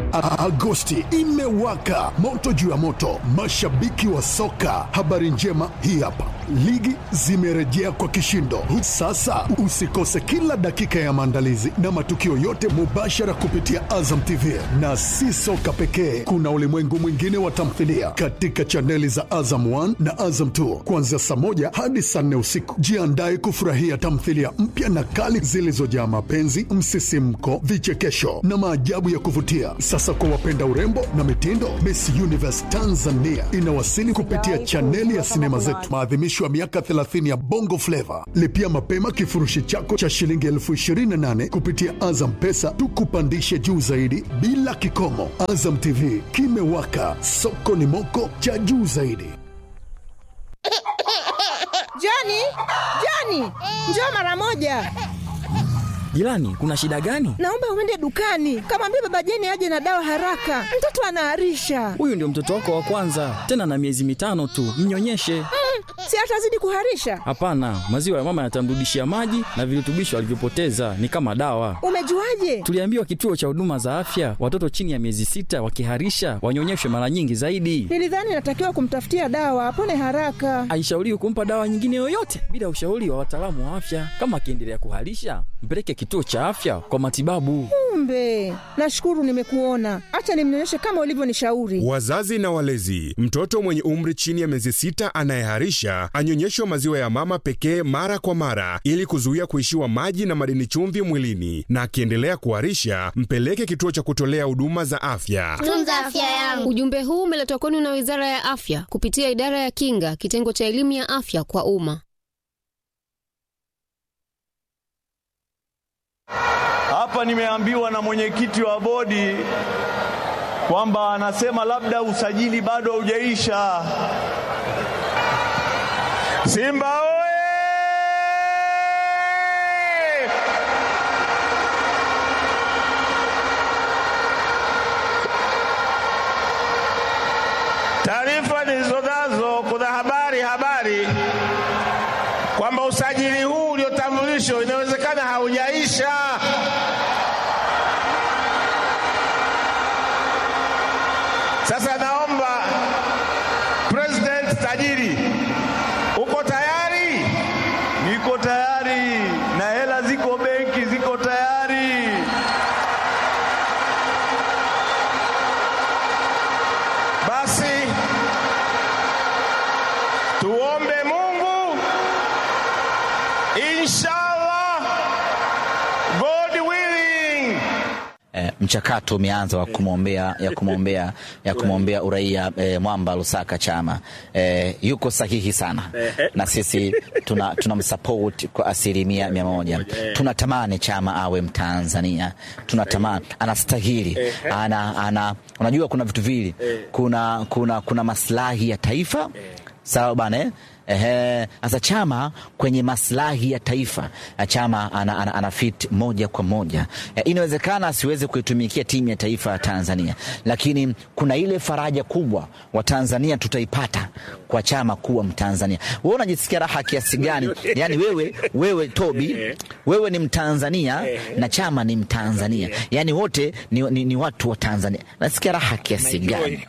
A- Agosti imewaka moto juu ya moto, mashabiki wa soka. Habari njema hii hapa, ligi zimerejea kwa kishindo. Sasa usikose kila dakika ya maandalizi na matukio yote mubashara kupitia Azam TV, na si soka pekee, kuna ulimwengu mwingine wa tamthilia katika chaneli za Azam 1 na Azam 2 kuanzia saa moja hadi saa nne usiku. Jiandae kufurahia tamthilia mpya na kali zilizojaa mapenzi, msisimko, vichekesho na maajabu ya kuvutia. Sasa kwa wapenda urembo na mitindo, Miss Universe Tanzania inawasili kupitia chaneli ya sinema zetu, maadhimisho ya miaka 30 ya Bongo Flava. Lipia mapema kifurushi chako cha shilingi elfu 28 kupitia Azam Pesa, tukupandishe juu zaidi bila kikomo. Azam TV kimewaka, soko ni moko cha juu zaidi. Jani, Jani, njoo mara moja. Jirani, kuna shida gani? Naomba uende dukani, kamwambia baba Jeni aje na dawa haraka, mtoto anaharisha. Huyu ndio mtoto wako wa kwanza, tena na miezi mitano tu, mnyonyeshe. Si atazidi kuharisha? Hapana, maziwa ya mama yatamrudishia maji na virutubisho alivyopoteza, ni kama dawa. Umejuaje? Tuliambiwa kituo cha huduma za afya, watoto chini ya miezi sita wakiharisha wanyonyeshwe mara nyingi zaidi. Nilidhani natakiwa kumtafutia dawa apone haraka. Haishauriwi kumpa dawa nyingine yoyote bila ushauri wa wataalamu wa afya. Kama akiendelea kuharisha, mpeleke kituo cha afya kwa matibabu. Kumbe, nashukuru nimekuona. Acha nimnyonyeshe kama ulivyonishauri. Wazazi na walezi, mtoto mwenye umri chini ya miezi sita anayeharisha anyonyeshwe maziwa ya mama pekee mara kwa mara ili kuzuia kuishiwa maji na madini chumvi mwilini, na akiendelea kuharisha mpeleke kituo cha kutolea huduma za afya. tunza afya yangu. Ujumbe huu umeletwa kwenu na Wizara ya Afya kupitia Idara ya Kinga, kitengo cha elimu ya afya kwa umma. Hapa nimeambiwa na mwenyekiti wa bodi kwamba anasema labda usajili bado haujaisha. Simba oye! Taarifa nilizonazo, kuna habari habari kwamba usajili huu uliotambulishwa inawezekana haujaisha. Sasa naomba President tajiri, uko tayari? Niko tayari na hela ziko benki, ziko tayari. Basi tuombe Mungu, inshallah, God willing. eh, mchakato umeanza wa kumwombea ya kumwombea ya kumwombea uraia eh, Mwamba Lusaka Chama eh, yuko sahihi sana na sisi tuna tunamsupport kwa asilimia mia moja. Tunatamani Chama awe Mtanzania, tunatamani anastahili, ana, ana, unajua kuna vitu vili, kuna, kuna, kuna maslahi ya taifa sawa bana eh? Ehe, sasa Chama kwenye maslahi ya taifa na Chama ana, ana, ana fit moja kwa moja e, inawezekana asiweze kuitumikia timu ya taifa ya Tanzania, lakini kuna ile faraja kubwa wa Tanzania tutaipata kwa Chama kuwa Mtanzania. Wewe unajisikia raha kiasi gani? Yani wewe, wewe Tobi, wewe ni Mtanzania na Chama ni Mtanzania, yani wote ni, ni, ni watu wa Tanzania. Nasikia raha kiasi gani?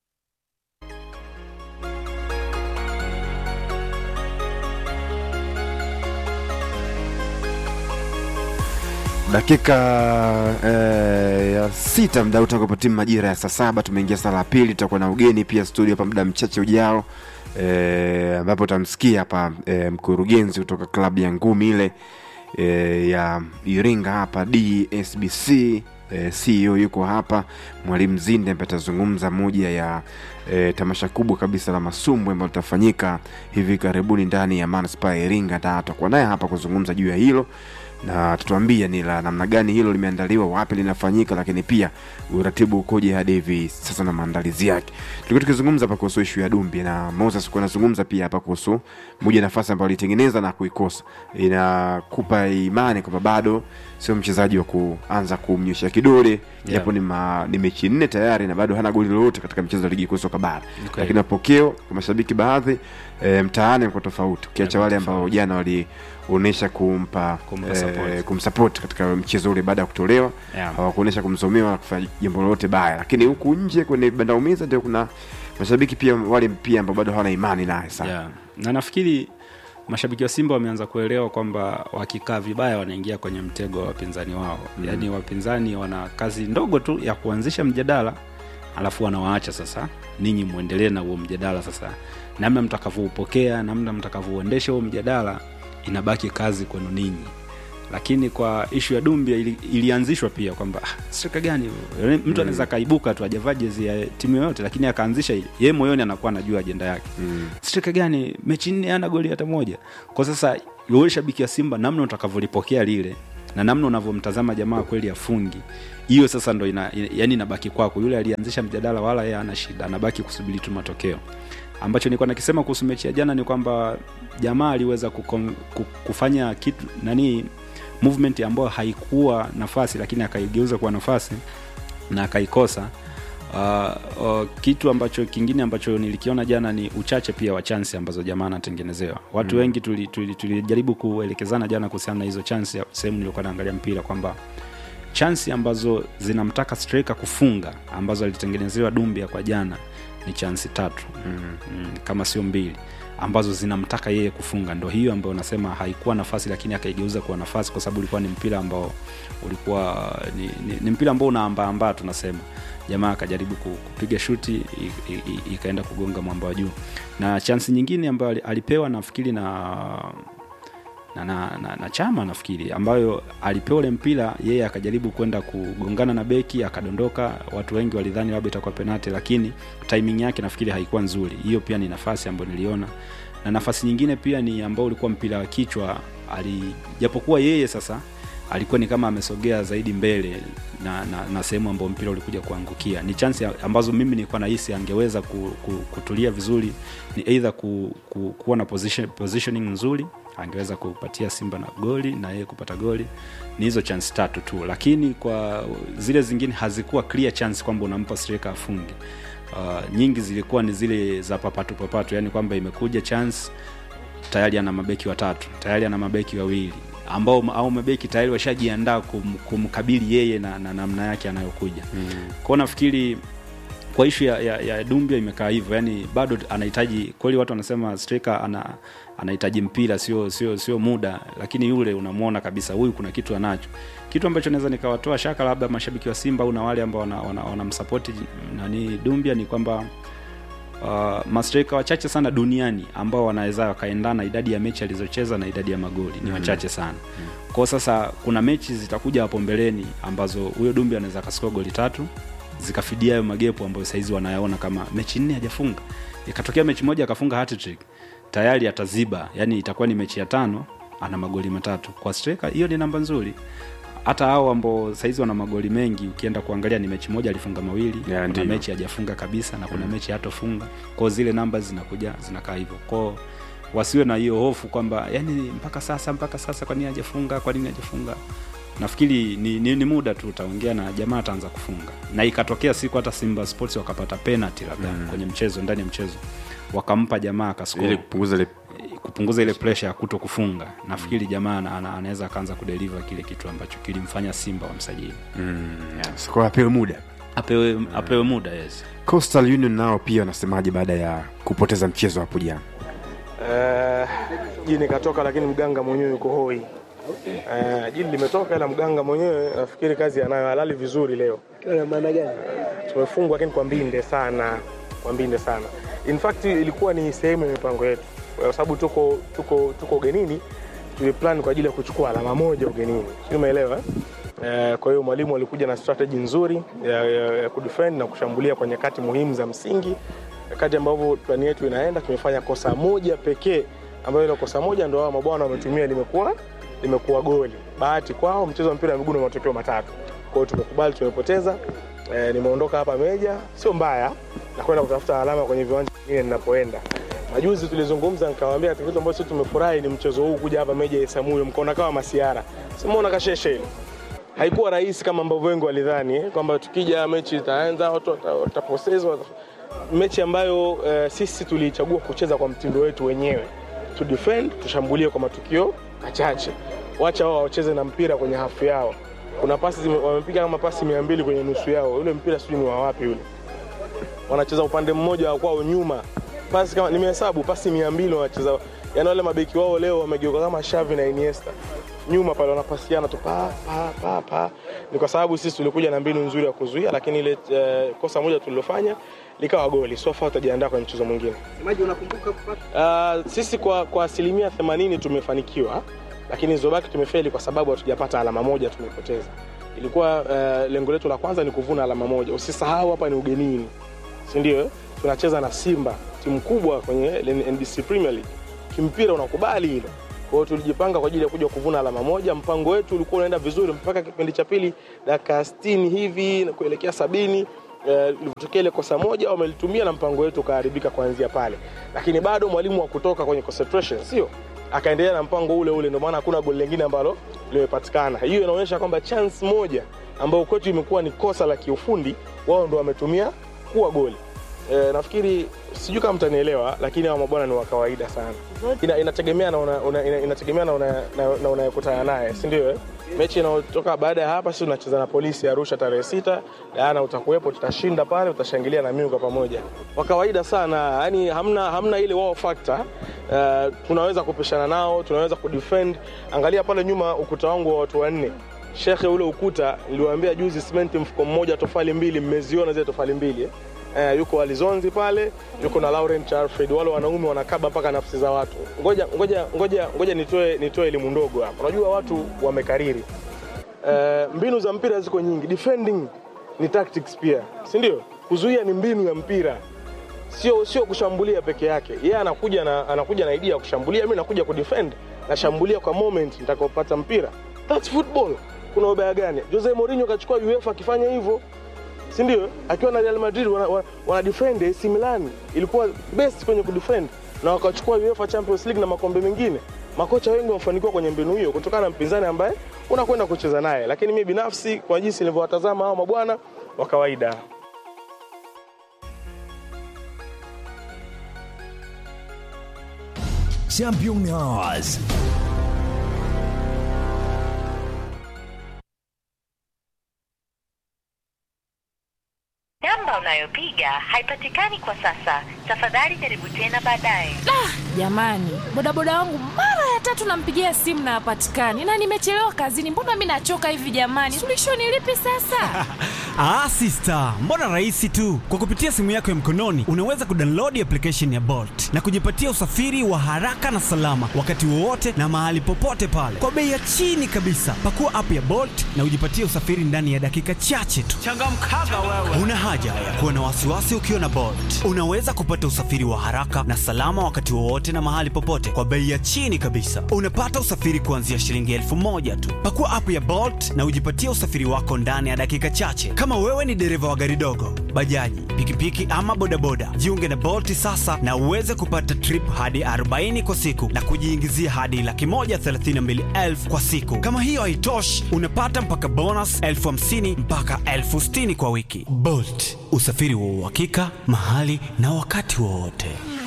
dakika eh, ya sita mda utakapo timu majira ya saa saba tumeingia saa la pili tutakuwa na ugeni pia studio hapa muda mchache ujao eh, ambapo utamsikia hapa eh, mkurugenzi kutoka klabu ya ngumi ile eh, ya iringa hapa dsbc eh, ceo yuko hapa mwalimu zinde ambaye atazungumza moja ya eh, tamasha kubwa kabisa la masumbwe ambalo litafanyika hivi karibuni ndani ya manispaa ya iringa na tutakuwa naye hapa kuzungumza juu ya hilo na tutuambia ni la namna gani hilo limeandaliwa wapi linafanyika lakini pia uratibu ukoje hadi hivi sasa na maandalizi yake tulikuwa tukizungumza hapa kuhusu ishu ya dumbi na moses kuwa anazungumza pia hapa kuhusu moja nafasi ambayo alitengeneza na kuikosa inakupa imani kwamba bado sio mchezaji wa kuanza kumnyosha kidole japo ni, ma, ni mechi nne tayari na bado hana goli lolote katika mchezo wa ligi kuu soka bara Okay. lakini mapokeo kwa mashabiki baadhi e, mtaani kwa tofauti ukiacha wale ambao jana wali hawakuonyesha kumpa Kumpa support. eh, kumsupport katika mchezo ule baada ya kutolewa Yeah. hawakuonyesha kumsomewa wala kufanya jambo lolote baya lakini huku nje kwenye banda umiza ndio kuna mashabiki pia wale pia ambao bado hawana imani naye sana yeah. na nafikiri mashabiki wa simba wameanza kuelewa kwamba wakikaa vibaya wanaingia kwenye mtego wa wapinzani wao mm. yaani wapinzani wana kazi ndogo tu ya kuanzisha mjadala alafu wanawaacha sasa ninyi mwendelee na huo mjadala sasa namna mtakavyoupokea namna mtakavyouendesha huo mjadala inabaki kazi kwenu ninyi lakini kwa ishu ya dumbia ili, ilianzishwa pia kwamba ah, strika gani huyo? Yaani mtu anaweza akaibuka tu ajavaa jezi ya timu yoyote lakini akaanzisha ile yeye moyoni anakuwa anajua ajenda yake mm. strika gani mechi nne ana goli hata moja kwa sasa wewe shabiki ya simba namna utakavyolipokea lile na namna unavyomtazama jamaa kweli afungi hiyo sasa ndo ina, ina, yani inabaki kwako yule alianzisha mjadala wala yeye ana shida anabaki kusubiri tu matokeo ambacho nilikuwa nakisema kuhusu mechi ya jana ni kwamba jamaa aliweza kukon, ku- kufanya kitu nani movement ambayo haikuwa nafasi lakini akaigeuza kuwa nafasi na akaikosa uh, uh, kitu ambacho kingine ambacho nilikiona jana ni uchache pia wa chansi ambazo jamaa anatengenezewa watu mm. wengi tulijaribu tuli, tuli tulijaribu kuelekezana jana kuhusiana na hizo chansi sehemu nilikuwa naangalia mpira kwamba chansi ambazo zinamtaka striker kufunga ambazo alitengenezewa dumbia kwa jana ni chansi tatu mm. Mm, kama sio mbili ambazo zinamtaka yeye kufunga ndo hiyo ambayo nasema haikuwa nafasi lakini akaigeuza kuwa nafasi kwa sababu ulikuwa ni mpira ambao ulikuwa ni, ni, ni mpira ambao unaambaambaa tunasema jamaa akajaribu ku- kupiga shuti i- i- i- ikaenda kugonga mwamba wa juu na chansi nyingine ambayo ali- alipewa nafikiri na na, na, na, na chama nafikiri ambayo alipewa ule mpira yeye akajaribu kwenda kugongana na beki akadondoka watu wengi walidhani labda itakuwa penati lakini timing yake nafikiri haikuwa nzuri hiyo pia ni nafasi ambayo niliona na nafasi nyingine pia ni ambao ulikuwa mpira wa kichwa ali japokuwa yeye sasa alikuwa ni kama amesogea zaidi mbele na, na, na sehemu ambayo mpira ulikuja kuangukia ni chansi ambazo mimi nilikuwa nahisi angeweza ku, ku, kutulia vizuri ni either ku, ku, kuwa na position, positioning nzuri angeweza kupatia simba na goli na yeye kupata goli ni hizo chance tatu tu lakini kwa zile zingine hazikuwa clear chance kwamba unampa striker afunge uh, nyingi zilikuwa ni zile za papatu papatu yani kwamba imekuja chance tayari ana mabeki watatu tayari ana mabeki wawili ambao au mabeki tayari washajiandaa kum, kumkabili yeye na na namna yake anayokuja mm. kwao nafikiri kwa ishu ya, ya, ya dumbia imekaa hivyo yani bado anahitaji kweli watu wanasema striker ana anahitaji mpira sio sio sio muda lakini yule unamwona kabisa huyu kuna kitu anacho kitu ambacho naweza nikawatoa shaka labda mashabiki wa simba au na wale ambao wanamsapoti wana, wana nani dumbia ni kwamba uh, mastreka wachache sana duniani ambao wanaweza wakaendana idadi ya mechi alizocheza na idadi ya magoli ni wachache sana mm. kwao sasa kuna mechi zitakuja hapo mbeleni ambazo huyo dumbi anaweza akasikoa goli tatu zikafidia hayo magepo ambayo saizi wanayaona kama mechi nne hajafunga ikatokea mechi moja akafunga hat-trick tayari ataziba yani itakuwa ni mechi ya tano ana magoli matatu kwa striker hiyo ni namba nzuri hata hao ambao saizi wana magoli mengi ukienda kuangalia ni mechi moja alifunga mawili Yeah, kuna ndiyo. mechi hajafunga kabisa na kuna mm. mechi hatofunga kwao zile namba zinakuja zinakaa hivyo kwao wasiwe na hiyo hofu kwamba yani mpaka sasa mpaka sasa kwa nini hajafunga kwa nini hajafunga nafikiri ni, ni, ni muda tu utaongea na jamaa ataanza kufunga na ikatokea siku hata simba sports wakapata penalty labda mm. kwenye mchezo ndani ya mchezo wakampa jamaa ili akaskori kupunguza ile kupunguza ile pressure ya kuto kufunga nafikiri jamaa ana- ana- anaweza akaanza kudeliver kile kitu ambacho kilimfanya simba wamsajili sikuwa apewe muda apewe, apewe muda yes coastal union nao pia wanasemaje baada ya kupoteza mchezo hapo jana Eh, jini katoka lakini mganga mwenyewe yuko hoi. Eh, jini limetoka ila mganga mwenyewe nafikiri kazi anayo halali vizuri leo. maana gani? Tumefungwa lakini kwa mbinde sana, kwa mbinde sana. In fact ilikuwa ni sehemu ya mipango yetu, kwa sababu tuko tuko tuko ugenini, tuliplan kwa ajili ya kuchukua alama moja ugenini, sio umeelewa? eh? Eh, kwa hiyo mwalimu alikuja na strategy nzuri ya, ya, ya kudefend na kushambulia kwa nyakati muhimu za msingi. Wakati ambavyo plani yetu inaenda, tumefanya kosa moja pekee, ambayo ile kosa moja ndio hao mabwana wametumia, limekuwa limekuwa goli. Bahati kwao, mchezo wa mpira wa miguu na matokeo matatu. Kwa hiyo tumekubali, tumepoteza. Eh, nimeondoka hapa Meja, sio mbaya, na kwenda kutafuta alama kwenye viwanja vingine ninapoenda. Majuzi tulizungumza, nikawaambia katika kitu ambacho sisi tumefurahi ni mchezo huu kuja hapa Meja Isamuyo, mkaona kama masiara, simuona kasheshe ile haikuwa rahisi kama ambavyo wengi walidhani eh, kwamba tukija mechi itaanza watu wata- watapoteza. Mechi ambayo eh, sisi tulichagua kucheza kwa mtindo wetu wenyewe, tu defend, tushambulie kwa matukio kachache. Wacha wao wacheze na mpira kwenye hafu yao. Kuna pasi zime- wamepiga kama pasi mia mbili kwenye nusu yao, ule mpira sijui ni wa wapi ule. Wanacheza upande mmoja wa kwao nyuma, pasi kama nimehesabu pasi mia mbili wanacheza, yani wale mabeki wao leo wamegeuka kama Xavi na Iniesta nyuma pale wanapasiana tu pa pa pa pa. Ni kwa sababu sisi tulikuja na mbinu nzuri ya kuzuia, lakini ile eh, kosa moja tulilofanya likawa goli. So far tutajiandaa kwenye mchezo mwingine. Semaji, unakumbuka kupata Uh, sisi kwa, kwa asilimia 80 tumefanikiwa, lakini zilizobaki tumefeli kwa sababu hatujapata alama moja, tumepoteza. Ilikuwa uh, lengo letu la kwanza ni kuvuna alama moja. Usisahau hapa ni ugenini, si ndio? eh? Tunacheza na Simba, timu kubwa kwenye NBC Premier League. Kimpira unakubali hilo. Kwa hiyo tulijipanga kwa ajili ya kuja kuvuna alama moja. Mpango wetu ulikuwa unaenda vizuri mpaka kipindi cha pili, dakika 60 hivi na kuelekea sabini eh, ilivyotokea ile kosa moja wamelitumia na mpango wetu ukaharibika kuanzia pale, lakini bado mwalimu wa kutoka kwenye concentration, sio akaendelea na mpango ule ule, ndio maana hakuna goli lingine ambalo limepatikana. Hiyo inaonyesha kwamba chance moja ambayo kwetu imekuwa ni kosa la kiufundi, wao ndo wametumia kuwa goli. E, nafikiri sijui kama mtanielewa, lakini hawa mabwana ni wa kawaida sana. Ina, inategemea na una, una, ina, inategemea na una- na- na unayekutana naye, si ndio? eh? Mechi inayotoka baada ya hapa, sisi tunacheza na polisi Arusha tarehe sita. Diana utakuwepo, tutashinda pale, utashangilia na mimi kwa pamoja. Wa kawaida sana, yani hamna, hamna ile wow factor. Uh, tunaweza kupishana nao, tunaweza kudefend. Angalia pale nyuma ukuta wangu wa watu wanne Shekhe, ule ukuta niliwaambia juzi, simenti mfuko mmoja, tofali mbili, mmeziona zile tofali mbili eh? Eh, yuko Alizonzi pale, yuko na Laurent Alfred, wale wanaume wanakaba mpaka nafsi za watu. Ngoja ngoja ngoja ngoja nitoe nitoe elimu ndogo hapa. Unajua watu wamekariri eh, mbinu za mpira ziko nyingi. Defending ni tactics pia, si ndio? Kuzuia ni mbinu ya mpira, sio sio kushambulia peke yake. Yeye anakuja na anakuja na idea ya kushambulia, mimi nakuja kudefend, nashambulia kwa moment nitakapopata mpira. That's football. Kuna ubaya gani? Jose Mourinho kachukua UEFA akifanya hivyo si ndio? Akiwa na Real Madrid wana, wana, wana defend AC Milan ilikuwa best kwenye kudefend na wakachukua UEFA Champions League na makombe mengine. Makocha wengi wamefanikiwa kwenye mbinu hiyo kutokana na mpinzani ambaye unakwenda kucheza naye, lakini mimi binafsi kwa jinsi nilivyowatazama hao mabwana wa kawaida Championnats. Namba unayopiga haipatikani kwa sasa. Tafadhali jaribu tena baadaye. Jamani, bodaboda wangu mara ya tatu nampigia simu na hapatikani, na nimechelewa kazini. Mbona mi nachoka hivi jamani? Suluhisho ni lipi sasa? Ah, sister, mbona rahisi tu. Kwa kupitia simu yako ya mkononi unaweza kudownload application ya Bolt na kujipatia usafiri wa haraka na salama wakati wowote na mahali popote pale kwa bei ya chini kabisa. Pakua app ya Bolt na ujipatie usafiri ndani ya dakika chache tu. changamkaga wewe. Una haja ya kuwa na wasiwasi ukiwa na Bolt. Unaweza kupata usafiri wa haraka na salama wakati wowote na mahali popote kwa bei ya chini kabisa. Unapata usafiri kuanzia shilingi elfu moja tu. Pakua app ya Bolt na ujipatie usafiri wako ndani ya dakika chache. Kama wewe ni dereva wa gari dogo, bajaji, pikipiki ama bodaboda, jiunge na Bolt sasa na uweze kupata trip hadi 40 kwa siku na kujiingizia hadi laki moja thelathini na mbili elfu kwa siku. Kama hiyo haitoshi, unapata mpaka bonus elfu hamsini mpaka elfu sitini kwa wiki. Bolt, usafiri wa uhakika mahali na wakati wowote.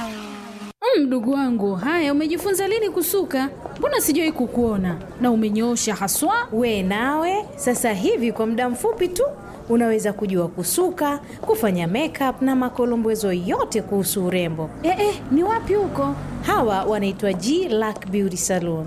Mm, Mdogo wangu, haya umejifunza lini kusuka? Mbona sijawahi kukuona na umenyoosha haswa. We nawe sasa hivi kwa muda mfupi tu unaweza kujua kusuka, kufanya makeup na makolombezo yote kuhusu urembo. Eh, eh, ni wapi huko? Hawa wanaitwa G Lack Beauty Salon.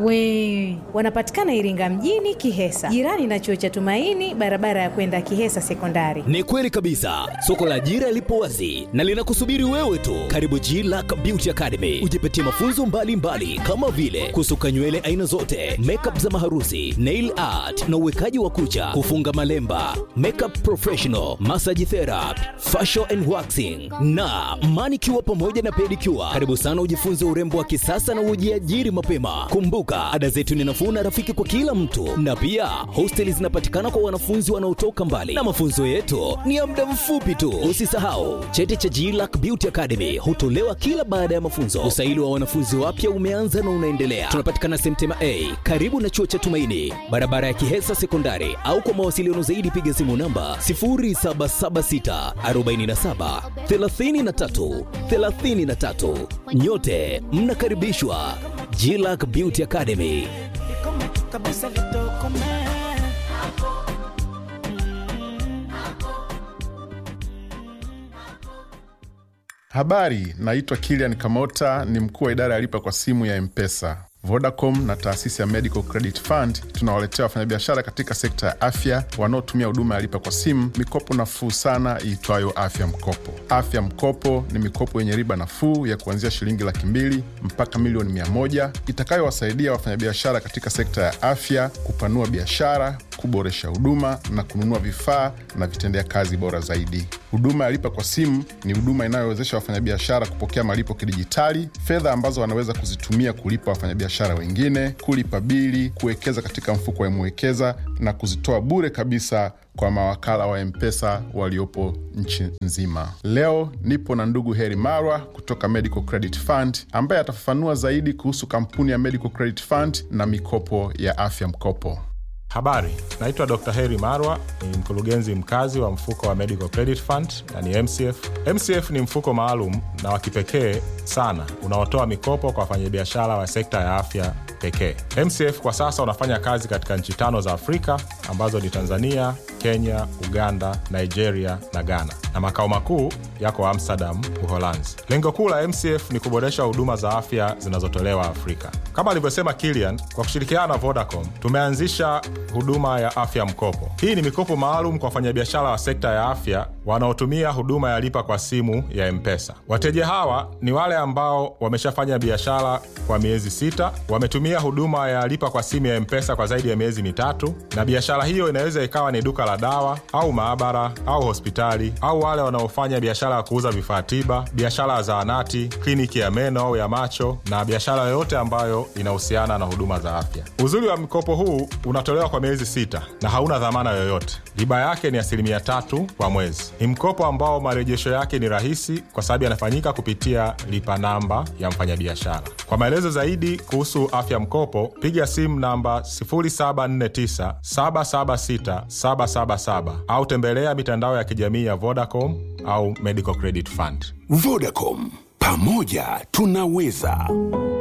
We Wanapatikana Iringa mjini Kihesa, jirani na chuo cha Tumaini, barabara ya kwenda Kihesa Sekondari. Ni kweli kabisa, soko la ajira lipo wazi na linakusubiri wewe tu. Karibu G Lack Beauty Academy, ujipatie mafunzo mbalimbali mbali, kama vile kusuka nywele aina zote, makeup za maharusi, nail art na uwekaji wa kucha, kufunga malemba, makeup professional, massage therapy, facial and waxing na manicure pamoja na pedicure. Karibu sana ujifunze urembo wa kisasa na ujiajiri mapema. Kumbuka, ada zetu ni nafuu na rafiki kwa kila mtu, na pia hosteli zinapatikana kwa wanafunzi wanaotoka mbali, na mafunzo yetu ni ya muda mfupi tu. Usisahau cheti cha GLAC Beauty Academy hutolewa kila baada ya mafunzo. Usaili wa wanafunzi wapya umeanza na unaendelea. Tunapatikana Semtema A karibu na chuo cha Tumaini, barabara ya Kihesa Sekondari, au kwa mawasiliano zaidi piga simu namba 0776 47 33 33. Nyote mnakaribishwa Jilac Beauty Academy. kabisa litokome Habari, naitwa Kilian Kamota, ni mkuu wa idara ya lipa kwa simu ya Mpesa. Vodacom na taasisi ya Medical Credit Fund tunawaletea wafanyabiashara katika sekta ya afya wanaotumia huduma ya lipa kwa simu mikopo nafuu sana iitwayo Afya Mkopo. Afya Mkopo ni mikopo yenye riba nafuu ya kuanzia shilingi laki mbili mpaka milioni mia moja itakayowasaidia wafanyabiashara katika sekta ya afya kupanua biashara, kuboresha huduma na kununua vifaa na vitendea kazi bora zaidi. Huduma ya lipa kwa simu ni huduma inayowezesha wafanyabiashara kupokea malipo kidijitali, fedha ambazo wanaweza kuzitumia kulipa wafanyabiashara wengine, kulipa bili, kuwekeza katika mfuko wa Mwekeza na kuzitoa bure kabisa kwa mawakala wa Mpesa waliopo nchi nzima. Leo nipo na ndugu Heri Marwa kutoka Medical Credit Fund ambaye atafafanua zaidi kuhusu kampuni ya Medical Credit Fund na mikopo ya afya mkopo. Habari, naitwa Dr. Heri Marwa, ni mkurugenzi mkazi wa mfuko wa Medical Credit Fund na ni MCF. MCF ni mfuko maalum na wa kipekee sana unaotoa mikopo kwa wafanyabiashara wa sekta ya afya pekee. MCF kwa sasa unafanya kazi katika nchi tano za Afrika ambazo ni Tanzania, Kenya, Uganda, Nigeria na Ghana, na makao makuu yako Amsterdam, Uholanzi. Lengo kuu la MCF ni kuboresha huduma za afya zinazotolewa Afrika. Kama alivyosema Kilian, kwa kushirikiana na Vodacom tumeanzisha huduma ya afya mkopo. Hii ni mikopo maalum kwa wafanyabiashara wa sekta ya afya wanaotumia huduma ya lipa kwa simu ya Mpesa. Wateja hawa ni wale ambao wameshafanya biashara kwa miezi sita, wametumia huduma ya lipa kwa simu ya Mpesa kwa zaidi ya miezi mitatu, na biashara hiyo inaweza ikawa ni duka la dawa au maabara au hospitali, au wale wanaofanya biashara ya kuuza vifaa tiba, biashara ya zahanati, kliniki ya meno au ya macho, na biashara yoyote ambayo inahusiana na huduma za afya. Uzuri wa mkopo huu unatolewa kwa miezi sita na hauna dhamana yoyote. Riba yake ni asilimia tatu kwa mwezi. Ni mkopo ambao marejesho yake ni rahisi kwa sababu yanafanyika kupitia lipa namba ya mfanyabiashara. Kwa maelezo zaidi kuhusu afya mkopo, piga simu namba 0749 776 777 au tembelea mitandao ya kijamii ya Vodacom au Medical Credit Fund. Vodacom, pamoja tunaweza.